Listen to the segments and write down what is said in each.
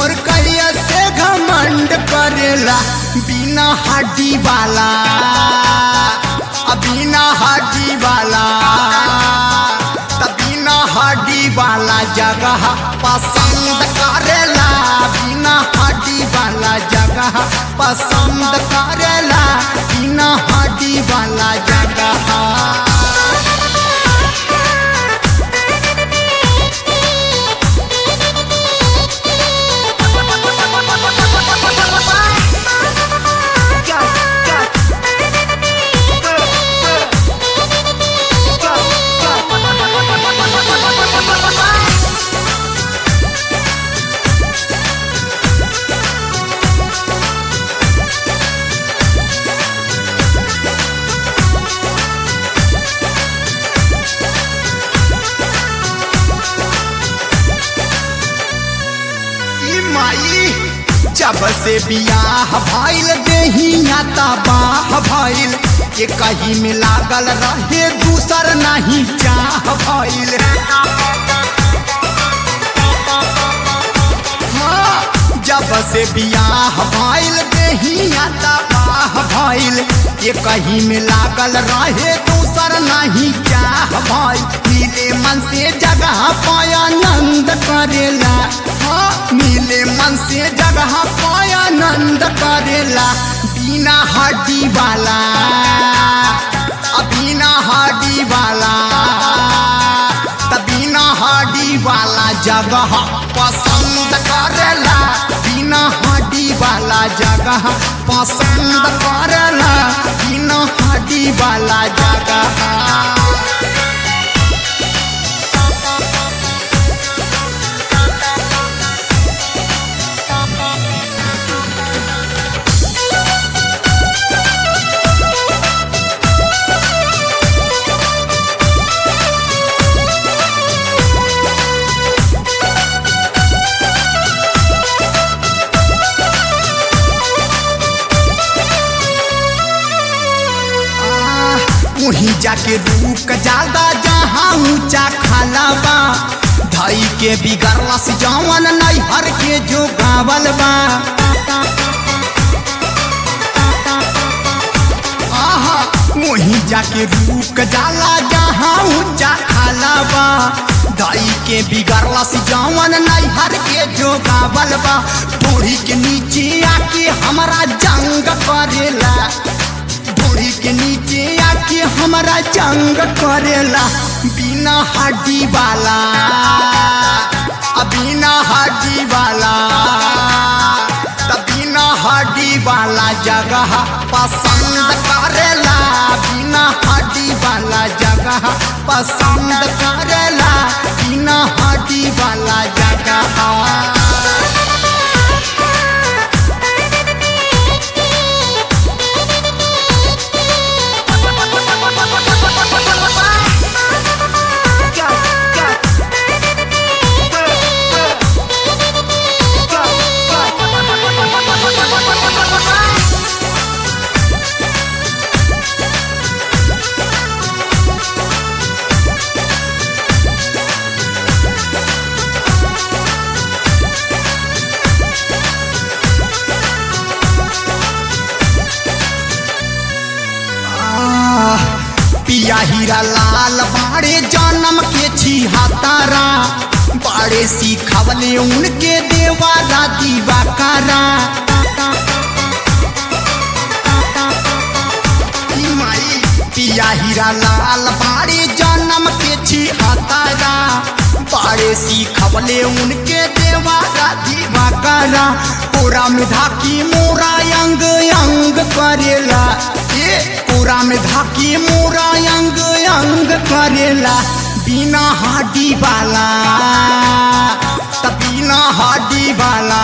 मोर कहिया से घमंड करेला बिना हड्डी वाला आ बिना हड्डी वाला त बिना हड्डी वाला जगह पसंद करेला बिना हड्डी वाला जगह पसंद करेला बिना हड्डी वाला जगह ई माई जब से बियाह भइल देहिया तबाह भइल के कहीं में लागल रहे दूसर नहीं चाह भइल हाँ, जब से बियाह भइल देहिया तबाह भइल के कहीं में लागल रहे दूसर नहीं चाह भइल मिले मन से जगह पाया नंद करेला हाँ, मिले मन से जगह पाया नंद करेला बिना हड्डी वाला आ बिना हड्डी वाला त बिना हड्डी वाला जगह पसंद करेला बिना हड्डी वाला जगह पसंद करेला बिना हड्डी वाला जगह वहीं जाके रुक जादा जहाँ ऊंचा खाला बा धई के बिगड़ला से जवन नैहर के जो गावल बा आहा वहीं जाके रुक जाला जहाँ ऊंचा खाला बा धई के बिगड़ला से जवन नैहर के जो गावल बा थोड़ी के नीचे आके हमारा जंग करेला ढोरी के नीचे आके हमारा जंग करेला बिना हड्डी वाला आ बिना हड्डी वाला त बिना हड्डी वाला जगह पसंद करेला बिना हड्डी वाला जगह पसंद करेला बिना हड्डी वाला जगह आह, पिया हीरा लाल बाड़े जन्म के छिहत्तरा बाड़े सिखवले उनके देवारा दीवाकारा ई माई पिया हीरा लाल बाड़े जन्म के छिहत्तरा बाड़े सिखवले उनके देवारा दीवाकारा पूरा में धाकी मोरा अंग अंग करेला ए पूरा में धाकी मोरा अंग अंग करेला बिना हड्डी वाला त बिना हड्डी वाला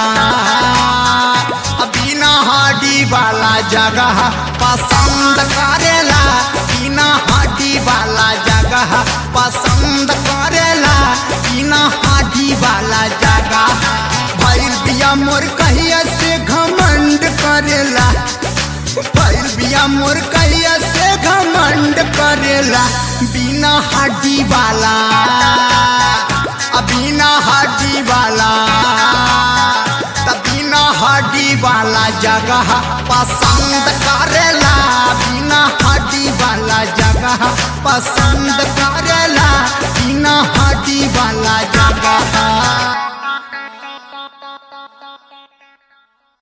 आ बिना हड्डी वाला जगह पसंद करेला बिना हड्डी वाला जगह पसंद करेला बिना हड्डी वाला जगह भैल बिया मोर कहिया से घमंड करेला भैल बिया मोर कहिया से घमंड करेला बिना हड्डी वाला आ बिना हड्डी वाला वाला जगह पसंद करेला बिना हड्डी वाला जगह पसंद करेला बिना हड्डी वाला जगह